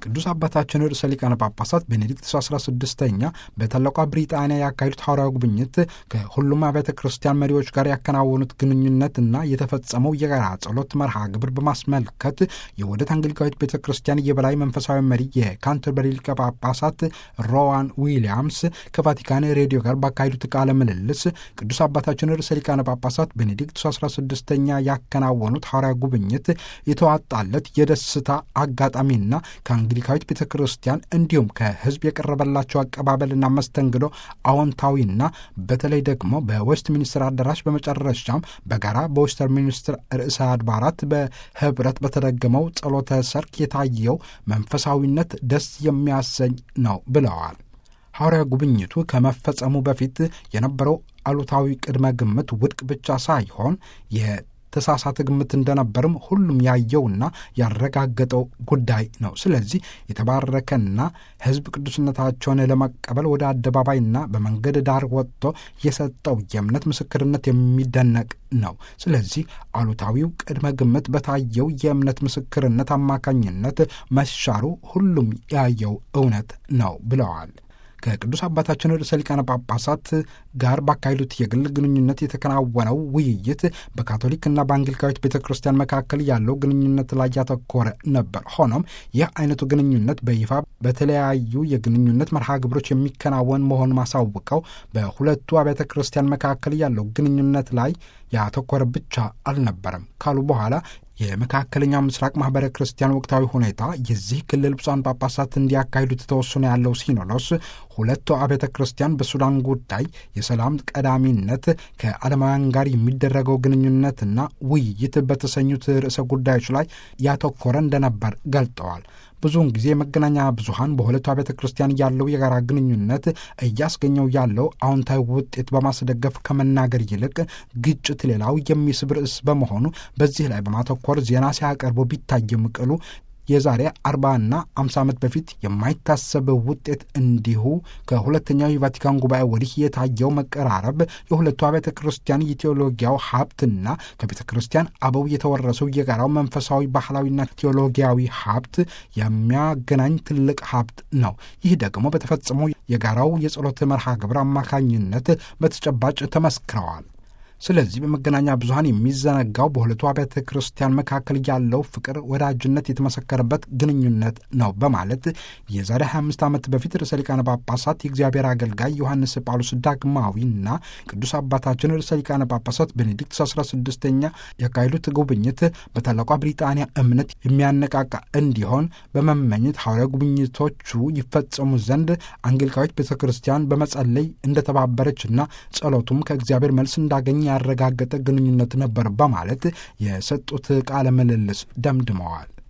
ቅዱስ አባታችን ርዕሰ ሊቃነ ጳጳሳት ቤኔዲክት 16ኛ በታላቋ ብሪጣንያ ያካሄዱት ሐዋርያዊ ጉብኝት ከሁሉም አብያተ ክርስቲያን መሪዎች ጋር ያከናወኑት ግንኙነትና የተፈጸመው የጋራ ጸሎት መርሃ ግብር በማስመልከት የውህደት አንግሊካዊት ቤተ ክርስቲያን የበላይ መንፈሳዊ መሪ የካንተርበሪ ሊቀ ጳጳሳት ሮዋን ዊሊያምስ ከቫቲካን ሬዲዮ ጋር ባካሄዱት ቃለ ምልልስ ቅዱስ አባታችን ርዕሰ ሊቃነ ጳጳሳት ቤኔዲክት 16ኛ ያከናወኑት ሐዋርያዊ ጉብኝት የተዋጣለት የደስታ አጋጣሚና ከአንግሊካዊት ቤተ ክርስቲያን እንዲሁም ከሕዝብ የቀረበላቸው አቀባበልና መስተንግዶ አዎንታዊና በተለይ ደግሞ በዌስት ሚኒስትር አዳራሽ በመጨረሻም በጋራ በዌስተር ሚኒስትር ርዕሰ አድባራት በህብረት በተደገመው ጸሎተ ሰርክ የታየው መንፈሳዊነት ደስ የሚያሰኝ ነው ብለዋል። ሐዋርያ ጉብኝቱ ከመፈጸሙ በፊት የነበረው አሉታዊ ቅድመ ግምት ውድቅ ብቻ ሳይሆን የተሳሳተ ግምት እንደነበርም ሁሉም ያየውና ያረጋገጠው ጉዳይ ነው። ስለዚህ የተባረከና ሕዝብ ቅዱስነታቸውን ለመቀበል ወደ አደባባይና በመንገድ ዳር ወጥቶ የሰጠው የእምነት ምስክርነት የሚደነቅ ነው። ስለዚህ አሉታዊው ቅድመ ግምት በታየው የእምነት ምስክርነት አማካኝነት መሻሩ ሁሉም ያየው እውነት ነው ብለዋል። ከቅዱስ አባታችን ርዕሰ ሊቃነ ጳጳሳት ጋር ባካሄዱት የግል ግንኙነት የተከናወነው ውይይት በካቶሊክና በአንግሊካዊት ቤተ ክርስቲያን መካከል ያለው ግንኙነት ላይ ያተኮረ ነበር። ሆኖም ይህ አይነቱ ግንኙነት በይፋ በተለያዩ የግንኙነት መርሃ ግብሮች የሚከናወን መሆኑን ማሳውቀው በሁለቱ አብያተ ክርስቲያን መካከል ያለው ግንኙነት ላይ ያተኮረ ብቻ አልነበረም ካሉ በኋላ የመካከለኛው ምስራቅ ማህበረ ክርስቲያን ወቅታዊ ሁኔታ የዚህ ክልል ብፁዓን ጳጳሳት እንዲያካሂዱት ተወስኖ ያለው ሲኖዶስ ሁለቱ አብያተ ክርስቲያን በሱዳን ጉዳይ የሰላም ቀዳሚነት ከዓለማውያን ጋር የሚደረገው ግንኙነትና ውይይት በተሰኙት ርዕሰ ጉዳዮች ላይ ያተኮረ እንደነበር ገልጠዋል። ብዙውን ጊዜ የመገናኛ ብዙኃን በሁለቱ አብያተ ክርስቲያን ያለው የጋራ ግንኙነት እያስገኘው ያለው አዎንታዊ ውጤት በማስደገፍ ከመናገር ይልቅ ግጭት ሌላው የሚስብ ርዕስ በመሆኑ በዚህ ላይ በማተኮር ዜና ሲያቀርቡ ቢታይም ቅሉ የዛሬ አርባና አምሳ ዓመት በፊት የማይታሰብ ውጤት እንዲሁ ከሁለተኛው የቫቲካን ጉባኤ ወዲህ የታየው መቀራረብ የሁለቱ አብያተ ክርስቲያን የቴዎሎጊያው ሀብትና ከቤተ ክርስቲያን አበው የተወረሰው የጋራው መንፈሳዊ ባህላዊና ቴዎሎጊያዊ ሀብት የሚያገናኝ ትልቅ ሀብት ነው። ይህ ደግሞ በተፈጸመው የጋራው የጸሎት መርሃ ግብር አማካኝነት በተጨባጭ ተመስክረዋል። ስለዚህ በመገናኛ ብዙኃን የሚዘነጋው በሁለቱ አብያተ ክርስቲያን መካከል ያለው ፍቅር፣ ወዳጅነት የተመሰከረበት ግንኙነት ነው በማለት የዛሬ 25 ዓመት በፊት ርዕሰ ሊቃነ ጳጳሳት የእግዚአብሔር አገልጋይ ዮሐንስ ጳውሎስ ዳግማዊና ቅዱስ አባታችን ርዕሰ ሊቃነ ጳጳሳት ቤኔዲክት 16ኛ ያካሄዱት ጉብኝት በታላቋ ብሪጣንያ እምነት የሚያነቃቃ እንዲሆን በመመኘት ሐዋርያዊ ጉብኝቶቹ ይፈጸሙ ዘንድ አንግሊካዊት ቤተ ክርስቲያን በመጸለይ እንደተባበረችና ጸሎቱም ከእግዚአብሔር መልስ እንዳገኘ ያረጋገጠ ግንኙነት ነበር በማለት የሰጡት ቃለ ምልልስ ደምድመዋል።